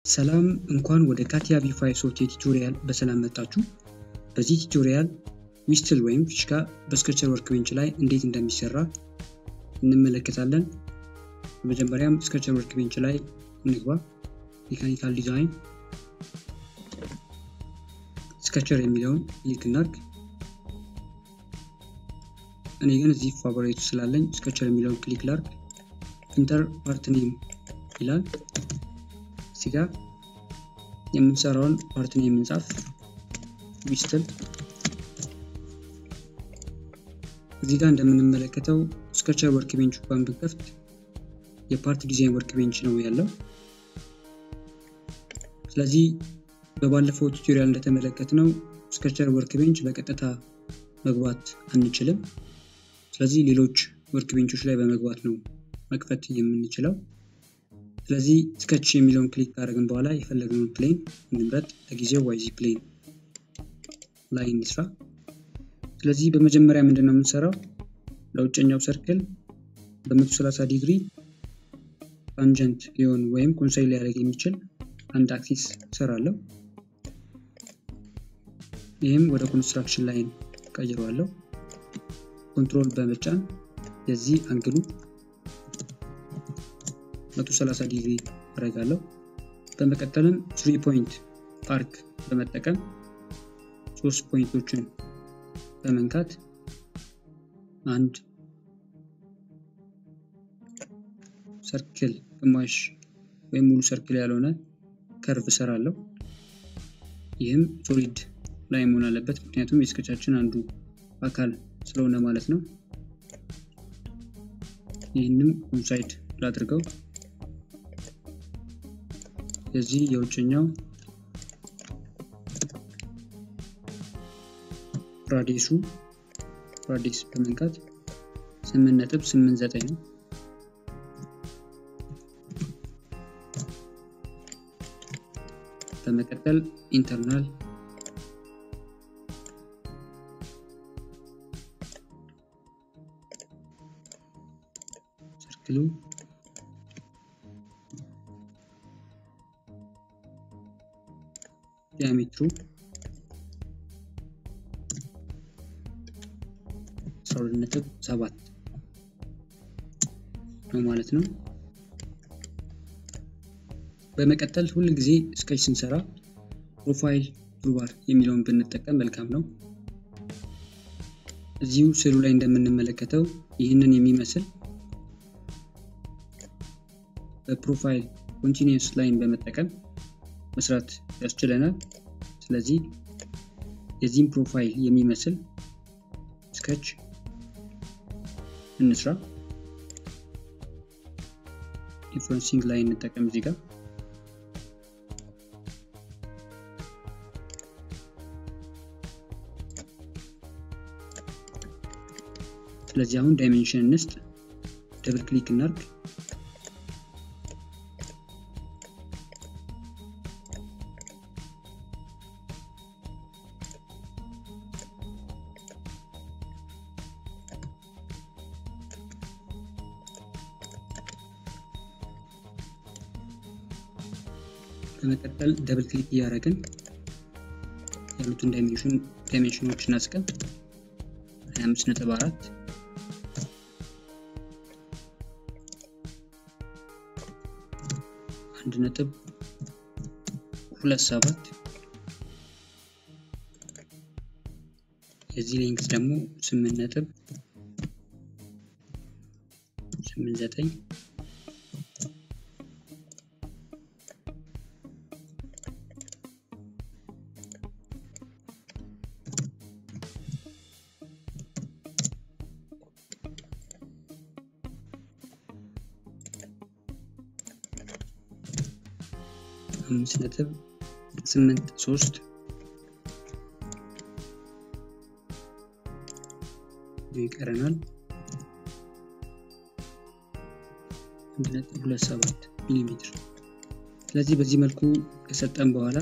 ሰላም እንኳን ወደ ካቲያ ቪ5 ሶፍትዌር ቱቶሪያል በሰላም መጣችሁ። በዚህ ቱቶሪያል ዊስትል ወይም ፊሽካ በስኬቸር ወርክቤንች ላይ እንዴት እንደሚሰራ እንመለከታለን። በመጀመሪያም ስኬቸር ወርክቤንች ላይ እንግባ። ሜካኒካል ዲዛይን ስኬቸር የሚለውን ክሊክ እናድርግ። እኔ ግን እዚህ ፋቮራይቱ ስላለኝ ስኬቸር የሚለውን ክሊክ ላድርግ። ኢንተር ፓርት ኔም ይላል። እዚህ ጋር የምንሰራውን ፓርት ኔም የምንጻፍ ዊስትል። እዚህ ጋር እንደምንመለከተው ስኬቸር ወርክ ቤንች እንኳን ብንከፍት የፓርት ዲዛይን ወርክ ቤንች ነው ያለው። ስለዚህ በባለፈው ቱቶሪያል እንደተመለከትነው ስኬቸር ወርክ ቤንች በቀጥታ መግባት አንችልም። ስለዚህ ሌሎች ወርክ ቤንቾች ላይ በመግባት ነው መክፈት የምንችለው። ስለዚህ ስኬች የሚለውን ክሊክ ካደረግን በኋላ የፈለግነውን ፕሌን እንምረጥ። ለጊዜው ዋይዚ ፕሌን ላይ እንስራ። ስለዚህ በመጀመሪያ ምንድን ነው የምንሰራው? ለውጨኛው ሰርክል በ130 ዲግሪ ታንጀንት ሊሆን ወይም ኮንሳይል ሊያደርግ የሚችል አንድ አክሲስ እሰራለሁ። ይህም ወደ ኮንስትራክሽን ላይን ቀይረዋለሁ። ኮንትሮል በመጫን የዚህ አንግሉ 130 ዲግሪ አደርጋለሁ። በመቀጠልም ስሪ ፖይንት አርክ በመጠቀም ሶስት ፖይንቶችን በመንካት አንድ ሰርክል ግማሽ ወይም ሙሉ ሰርክል ያልሆነ ከርቭ እሰራለሁ። ይህም ሶሊድ ላይ መሆን አለበት፣ ምክንያቱም የስኬቻችን አንዱ አካል ስለሆነ ማለት ነው። ይህንም ኮንሳይድ ላድርገው። የዚህ የውጭኛው ራዲሱ ራዲስ በመንካት 8.89 ነው። በመቀጠል ኢንተርናል ሰርክሉ ዲያሜትሩ 12.7 ነው ማለት ነው። በመቀጠል ሁል ጊዜ ስኬች ስንሰራ ፕሮፋይል ቱልባር የሚለውን ብንጠቀም መልካም ነው። እዚሁ ስዕሉ ላይ እንደምንመለከተው ይህንን የሚመስል በፕሮፋይል ኮንቲኒየስ ላይን በመጠቀም መስራት ያስችለናል። ስለዚህ የዚህም ፕሮፋይል የሚመስል ስኬች እንስራ። ኢንፍሉንሲንግ ላይ እንጠቀም እዚህ ጋር ስለዚህ አሁን ዳይሜንሽን እንስጥ፣ ደብል ክሊክ እናርግ። በመቀጠል ደብል ክሊክ እያደረግን ያሉትን ዳይሜንሽኖች እናስቀም 25 ነጥብ አራት አንድ ነጥብ ሁለት ሰባት የዚህ ሌንግዝ ደግሞ ስምንት ነጥብ ስምንት ዘጠኝ አምስት ነጥብ ስምንት ሶስት ይቀረናል። አንድ ነጥብ ሁለት ሰባት ሚሊ ሜትር። ስለዚህ በዚህ መልኩ ከሰጠን በኋላ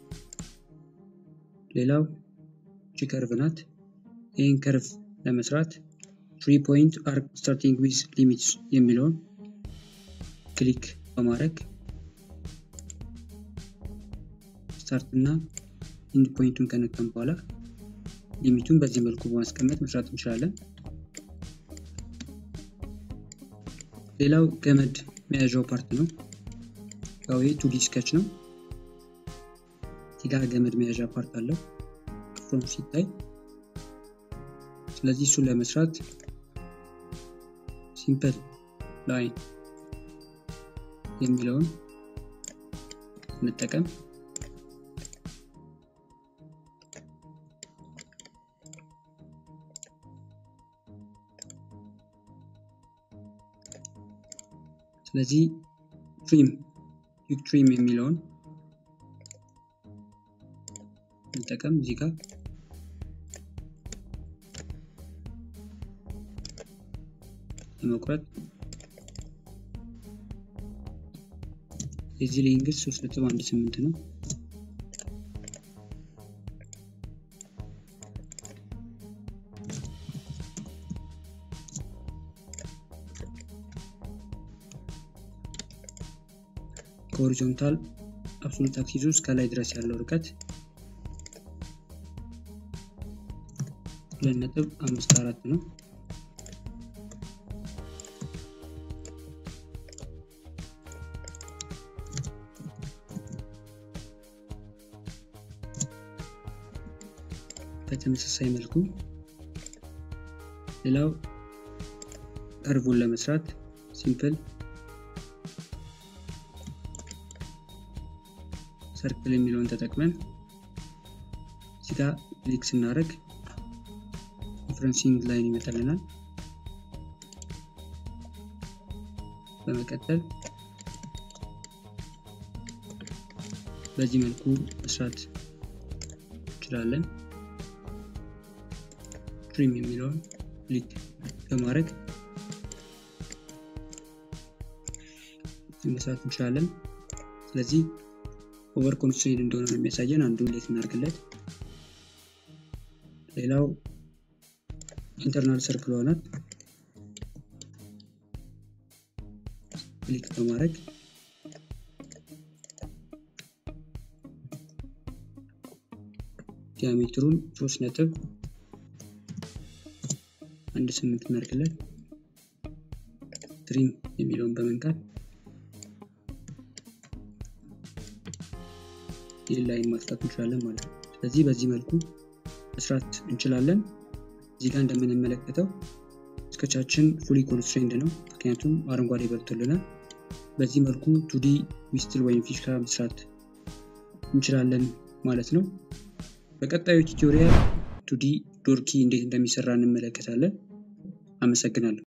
ሌላው ቺ ከርቭ ናት። ይህን ከርቭ ለመስራት ትሪ ፖይንት አርክ ስታርቲንግ ዊዝ ሊሚትስ የሚለውን ክሊክ በማድረግ ስታርት እና ኢንድ ፖይንቱን ከነካም በኋላ ሊሚቱን በዚህ መልኩ በማስቀመጥ መስራት እንችላለን። ሌላው ገመድ መያዣው ፓርት ነው። ያው ይህ ቱዲ ስኬች ነው። እዚህ ጋር ገመድ መያዣ ፓርት አለው ፍሮም ሲታይ። ስለዚህ እሱን ለመስራት ሲምፕል ላይን የሚለውን እንጠቀም። ስለዚህ ትሪም ዩክ ትሪም የሚለውን እንጠቀም እዚህ ጋር ለመቁረጥ የዚህ ሌንግዝ ሶስት ነጥብ አንድ ስምንት ነው። ከሆሪዞንታል አብሶሉት አክሲሱ እስከ ላይ ድረስ ያለው ርቀት ሁለት ነጥብ አምስት አራት ነው። በተመሳሳይ መልኩ ሌላው ከርቡን ለመስራት ሲምፕል ሰርክል የሚለውን ተጠቅመን እዚህ ጋር ክሊክ ስናደርግ ዲፍረንሲንግ ላይን ይመጣልናል። በመቀጠል በዚህ መልኩ መስራት እንችላለን። ትሪም የሚለውን ክሊክ በማድረግ መስራት እንችላለን። ስለዚህ ኦቨር ኮንስትሬንድ እንደሆነ ነው የሚያሳየን። አንዱ እንዴት እናድርግለት። ሌላው ኢንተርናል ሰርክል ሆናት ክሊክ በማድረግ ዲያሜትሩን ሶስት ነጥብ አንድ ስምንት እናድርግለት። ትሪም የሚለውን በመንካት ይህን ላይን ማጥፋት እንችላለን ማለት ነው። ስለዚህ በዚህ መልኩ መስራት እንችላለን። እዚህ ጋር እንደምንመለከተው ስኬቻችን ፉሊ ኮንስትሬንድ ነው፣ ምክንያቱም አረንጓዴ በርቶልናል። በዚህ መልኩ ቱዲ ዊስትል ወይም ፊሽካ መስራት እንችላለን ማለት ነው። በቀጣዩ ቱቶሪያል ቱዲ ዶርኪ እንዴት እንደሚሰራ እንመለከታለን። አመሰግናለሁ።